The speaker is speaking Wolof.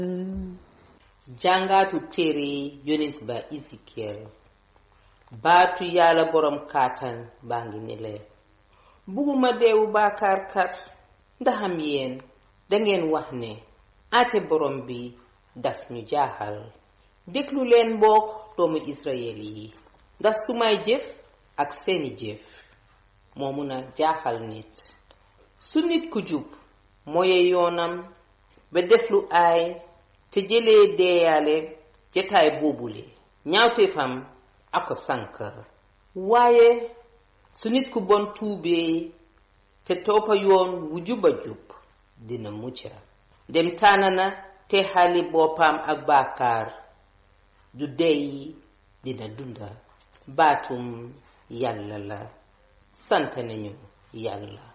jàngaatu téere yonent ba Ezekiel baatu yàlla boroom kàttan baa ngi ni leen bugguma deewu baakaarkat ndaxam yéen dangeen wax ne ate borom bi daf ñu jaaxal déglu leen mbokk doomu Israyel yi ndax sumay jëf ak seeni jëf moo mun a jaaxal nit su nit ku jub mooye yoonam ba def lu aay te jëlee deeyaale jataay boobule ñaawteefam ako sànk waaye su nit ku bon tuubee te toppa yoon wu juba jub dina mucca dem tànna na te xali boppam ak baakaar du deyi dina dunda baatum yàlla la sant nañu yàlla